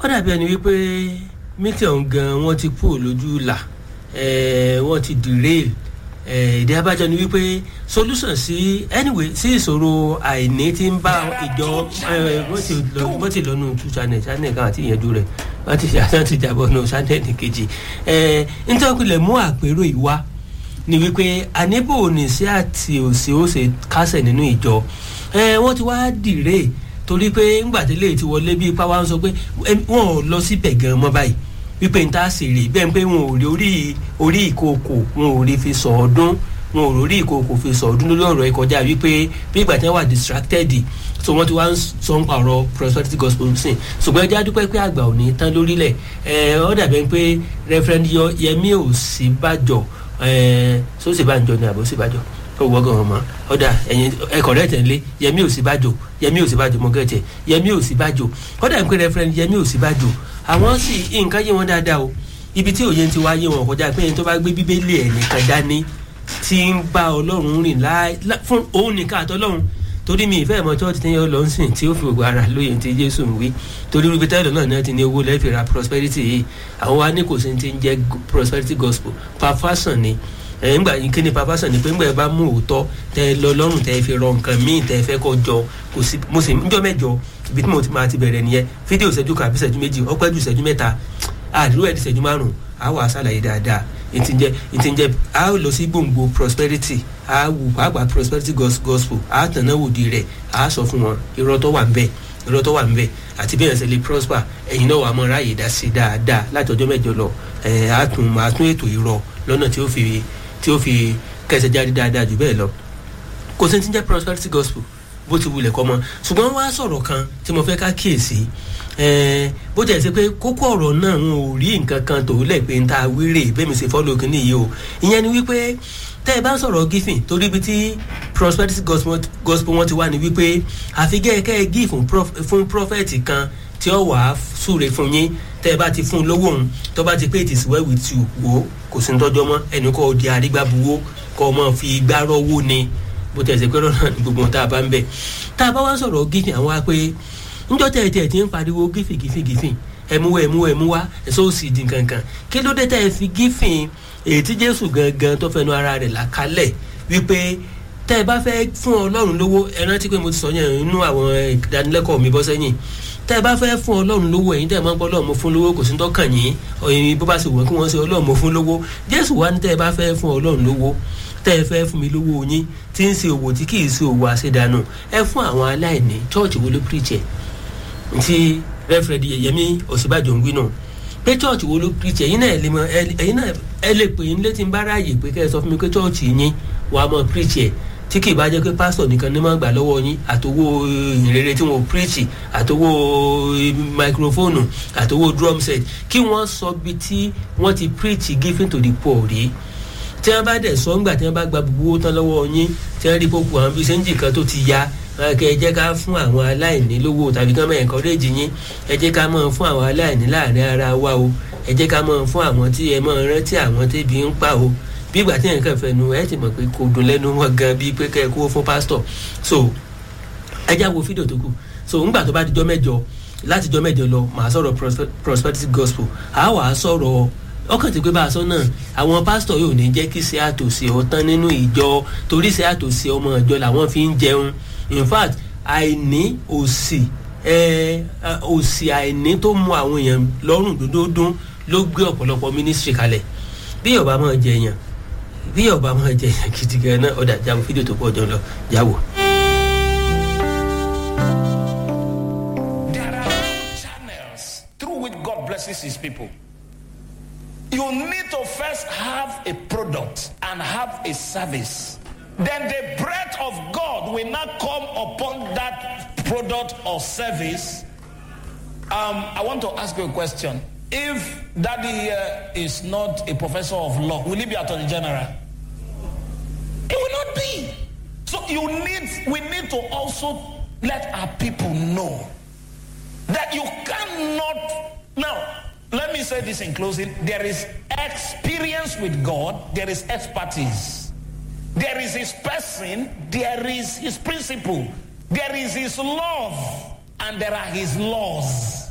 ó dàbí ẹni wípé mítì ọ̀hún gan wọ́n ti kú lójú là wọ́n ti derail ìdí abájọ ni wípé solution sí anyway sí ìṣòro àìní tí ń bá ìjọ wọ́n ti lọ́nu two channel channel kan àti ìyẹn dúró rẹ̀ wọ́n ti ṣàtàn ti jàbọ̀ nù channel kejì nítorí lè mú àpérò ìwá ni wípé àníbò ní sí àti òsì ó ṣe kásẹ̀ nínú ìjọ wọ́n ti wá dìrè torí pé ńgbàdélé ti wọlé bí ipá wa ń sọ pé wọn ò lọ síbẹ̀ gan mọ́ báyìí wípé n ta sì rè bẹ́ẹ̀ pé wọn ò rí orí orí ìkookò wọn ò rí fi sọ ọdún wọn ò rí orí ìkookò fi sọ ọdún lórí ọ̀rọ̀ ìkọjá wípé bí ìgbà tí wọ́n wà distracted so wọ́n ti wá ń sọ ń pààrọ̀ prosperity gospel sin ṣùgbọ́n ẹjẹ́ adúpẹ́ pé àgbà ò ní tán lórílẹ̀ ẹ̀ ọ́ dàbẹ́ pé reverend yẹmi ò sí bàjọ́ ẹ̀ sọ́sì bàjọ́ ni àbọ̀ sí bàjọ́ ó wọ́gàn ọmọ ọ̀dà ẹ̀yìn ẹ̀kọ́ rẹ̀ tẹ̀lé yẹmi ò sí bàjọ́ yẹmi ò sí bàjọ́ mọ́gẹ́tẹ̀ yẹmi ò sí bàjọ́ ọ̀dà pé reverend yẹmi ò sí bàjọ́ àwọn sì nǹkan yé wọn dáadáa o ibi tí òye ti wá yé wọn kọjá pé ẹni tó bá gbé bíbélì ẹ̀ nìkan dání tí ń bá ọlọ́run rìn fún òun nìkan àtọ́lọ́run torí mi ìfẹ́ ìmọ̀ church tí yẹn lọ ń sìn tí ó fi gbogbo ara lóye ti jésù ń wí torí rúbi tẹ́lẹ̀ náà náà ti ní owó lẹ́ẹ̀fì ra prosperity yìí àwọn wa ní kò sí ti ń jẹ́ prosperity gospel perfection ni ńgbà yín kíni perfection ni pé ńgbà yẹn bá mú òótọ́ tẹ́ lọ lọ́rùn tẹ́ fi rọ nǹkan míì tẹ́ fẹ́ kọ́ jọ kò sí mo sì ń jọ mẹ́jọ ibi tí mo ti máa ti bẹ̀rẹ̀ nìyẹn fídíò ìṣẹ́jú kan àbí ìṣẹ́jú méjì ọpẹ́ ju ìṣẹ́jú mẹ́ta àdúró ẹ̀ di ìṣẹ́jú márùn-ún a wà sàlàyé dáadáa ìtìjẹ ìtìjẹ a lọ sí gbòǹgbò prosperity a wù pàápàá prosperity gospel a tànà wòdi rẹ̀ a sọ fún wọn irọ́ tó wà ń bẹ̀ irọ́ tó wà ń bẹ̀ àti bí ẹ̀sẹ̀ lè prosper ẹ̀yin náà wà á mọ ráàyè dá sí dáadáa láti ọjọ́ mẹ́jọ lọ ẹ̀ a tún máa tún ètò irọ́ lọ́nà tí ó fi tí ó fi kẹsẹ̀ jáde dáadáa jù bẹ́ẹ̀ lọ kò sí ti jẹ́ prosperity gospel bó ti wulẹ̀ kọ́ mọ́ ṣùgbọ́n wá sọ̀rọ̀ kan tí mo fẹ́ ká kíyèsí bó jẹ́ ṣe pé kókó ọ̀rọ̀ náà ń ò rí nǹkan kan tó lẹ̀ pé ń ta wíìrè bẹ́ẹ̀mi ṣe fọ́lọ́ kínní yìí o ìyẹn ni wípé tẹ́ ẹ bá ń sọ̀rọ̀ gífìn torí ibi tí prosperity gospel wọn ti wá ni wípé àfi gẹ́gẹ́ ẹ gí fún prophet kan tí ó wàá súre fún yín tẹ́ ẹ bá ti fún un lówó òun tó bá ti pé it is well with you wò ó kò sí ní tọ́jọ́ mọ́ ẹnì kọ́ di arígbábuwó kọ́ ọmọ fi igbá rọ́wó ni bó tẹ̀ ṣe pé lọ́nà ní gbogbo tá a bá ń bẹ̀ tá a bá wá sọ̀rọ̀ gífìn àwọn wa pé njọ́ tẹ̀ tẹ̀ tí ń pariwo gífìn gífìn gífìn ẹ̀mú wá ẹ̀mú wá ẹ̀mú wá ẹ̀sọ́ òsì di kankan kí ló dé tẹ̀ fi gífìn èyí tí jésù gangan tó fẹnu ara rẹ̀ là kalẹ̀ wípé tẹ́ ẹ bá fẹ́ fún ọlọ́run lówó ẹ rántí pé mo ti sọ yẹn nínú àwọn ìdánilẹ́kọ̀ọ́ mi bọ́ sẹ́yìn tẹ́ ẹ bá fẹ́ fún ọlọ́run lówó ẹ̀yin tẹ́ ẹ máa ń gbọ́ ọlọ́run mo fún lówó kò sí tọ́kàn yín ọ̀yin bó bá sì wọ́n kí wọ́n ṣe ọlọ́run mo fún lówó jésù wá ní tẹ́ ẹ bá fẹ́ fún ọlọ́run lówó tẹ́ ẹ fẹ́ fún mi lówó yín tí ń ṣe òwò tí kì í ṣe òwò àṣedànù ẹ fún àwọn aláìní chọ́ọ̀chì wo ló píríṣẹ̀ ti rẹ́fẹ̀rẹ́dì yẹmi òsínbàjò ń wí náà pé chọ́ọ̀chì wo ló píríṣẹ̀ ẹ̀yin náà ẹ̀yin náà ẹ lè pè é létí ń bá ráàyè pé kẹ́ ẹ sọ fún mi pé chọ́ọ̀chì yín wàá mọ píríṣẹ̀ tí kì í bá jẹ́ pé pásítọ̀ nìkan ní máa gbà lọ́wọ́ yín àtowó ìrere tí wọ́n píríṣì àtowó máikrófóònù àtowó drum set kí wọ́n sọ bí tí wọ́n ti píríṣì giving to the poor rí tí wọ́n bá dẹ̀ sọ ńgbà tí wọ́n bá gba gbogbo owó tán lọ́wọ́ yín tí wọ́n rí kókó àwọn bíi sẹ́ńjì kan tó ti ya kẹ ẹ jẹ́ ká fún àwọn aláìní lówó tàbí ká máa encourage yín ẹ jẹ́ ká máa fún àwọn aláìní láàrin ara wa o ẹ jẹ́ ká máa fún àwọn tí ẹ máa rántí àwọn tébi ń pa o bí ìgbà tí nǹkan fẹnu ẹ ti mọ̀ pé kò dùn lẹ́nu wọn gan bíi pé kẹ́ ẹ kó fún pásítọ̀ so ẹ já wo fídíò tó kù so ńgbà tó bá dijọ́ mẹ́jọ láti jọ́ mẹ́jọ lọ màá sọ̀rọ̀ prosperity gospel àá wàá sọ̀rọ̀ ọkàn tí pé bá a sọ náà àwọn pásítọ̀ yóò ní jẹ́ kí ṣe àtòsí ọ̀tán nínú ìjọ torí ṣe àtòsí ọmọ ìjọ làwọn fi ń jẹun in fact àìní òsì òsì àìní tó mú àwọn èèyàn lọ́rùn dúdúdún ló gbé ọ̀pọ̀lọpọ̀ mínísírì kalẹ̀ bí ọba máa jẹ èèyàn bí ọba máa jẹ èèyàn gidi gan náà ọ̀dà jáwó fídíò tó pọ̀ jọ lọ jáwó. There are channels through which God blesses his people. You need to first have a product and have a service. Then the breath of God will not come upon that product or service. Um, I want to ask you a question. If daddy here is not a professor of law, will he be attorney general? It will not be. So you need, we need to also let our people know that you cannot. Now, let me say this in closing. There is experience with God. There is expertise. There is his person, there is his principle, there is his love, and there are his laws.